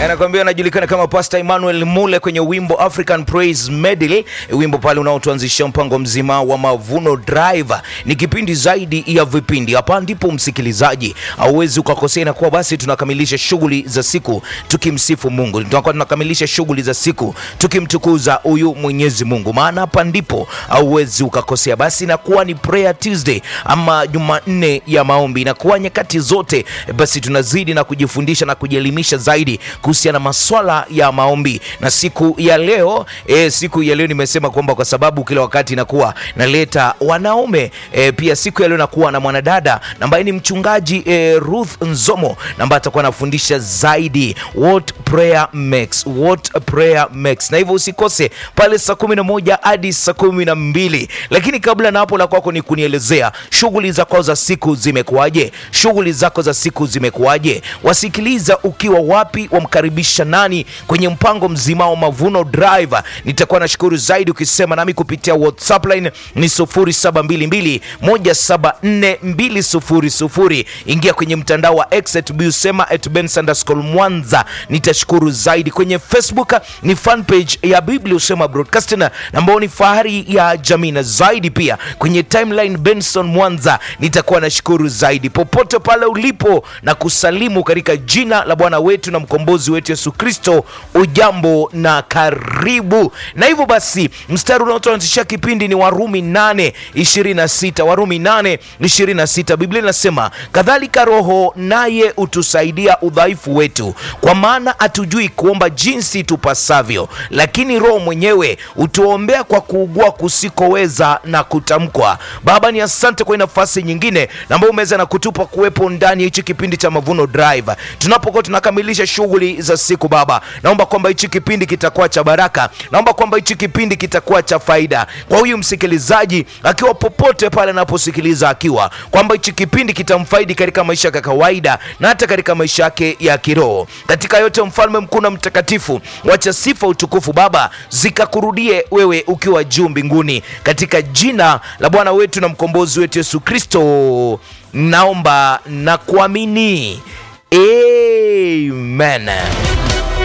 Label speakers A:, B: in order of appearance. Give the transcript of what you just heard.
A: anakuambia anajulikana kama Pastor Emmanuel Mule kwenye wimbo African Praise Medley, wimbo pale unaotuanzishia mpango mzima wa Mavuno Drive. Ni kipindi zaidi ya vipindi. Hapa ndipo msikilizaji, hauwezi ukakosea. Inakuwa basi tunakamilisha shughuli za siku tukimsifu Mungu, tunakuwa tunakamilisha shughuli za siku tukimtukuza huyu Mwenyezi Mungu, maana hapa ndipo hauwezi ukakosea. Basi inakuwa ni Prayer Tuesday ama Jumanne ya maombi, inakuwa nyakati zote basi tunazidi na kujifundisha na kujielimisha zaidi kuhusiana na maswala ya maombi. Na siku ya leo e, siku ya leo nimesema kwamba kwa sababu kila wakati inakuwa naleta wanaume e, pia siku ya leo nakuwa na mwanadada ambaye ni mchungaji e, Ruth Nzomo ambaye atakuwa anafundisha zaidi what prayer makes, what prayer makes, na hivyo usikose pale saa kumi na moja hadi saa kumi na mbili. Lakini kabla na hapo, la kwako ni kunielezea shughuli zako za siku zimekuwaje? Shughuli zako za siku zimekuwaje? Wasikiliza ukiwa wapi? Wamkaribisha nani kwenye mpango mzima wa Mavuno Drive? Nitakuwa nashukuru zaidi ukisema nami kupitia WhatsApp line ni 0722 174 Ingia kwenye mtandao wa X at busema at bensanderschool Mwanza, nitashukuru zaidi. Kwenye Facebook ni fan page ya Biblia Usema Broadcasting ambao ni fahari ya jamii, na zaidi pia kwenye timeline Benson Mwanza, nitakuwa nashukuru zaidi popote pale ulipo na kusalimu katika jina la Bwana wetu na mkombozi wetu Yesu Kristo. Ujambo na karibu. Na hivyo basi, mstari unaotuanzishia kipindi ni Warumi 8:26. Warumi 8:26, Biblia inasema kadhalika Roho naye utusaidia udhaifu wetu, kwa maana hatujui kuomba jinsi tupasavyo, lakini Roho mwenyewe utuombea kwa kuugua kusikoweza na kutamkwa. Baba, ni asante kwa nafasi nyingine ambayo umeweza na kutupa kuwepo ndani ya hichi kipindi cha Mavuno Drive tunapokuwa tunakamilisha shughuli za siku. Baba, naomba kwamba hichi kipindi kitakuwa cha baraka, naomba kwamba hichi kipindi kitakuwa cha faida kwa huyu msikilizaji akiwa popote pale anaposikiliza, akiwa kwamba hichi kipindi kitamfaidi katika maisha ya kawaida na hata katika maisha yake ya kiroho. Katika yote, mfalme mkuu na mtakatifu, wacha sifa, utukufu Baba zikakurudie wewe ukiwa juu mbinguni, katika jina la Bwana wetu na mkombozi wetu Yesu Kristo naomba na kuamini, amen.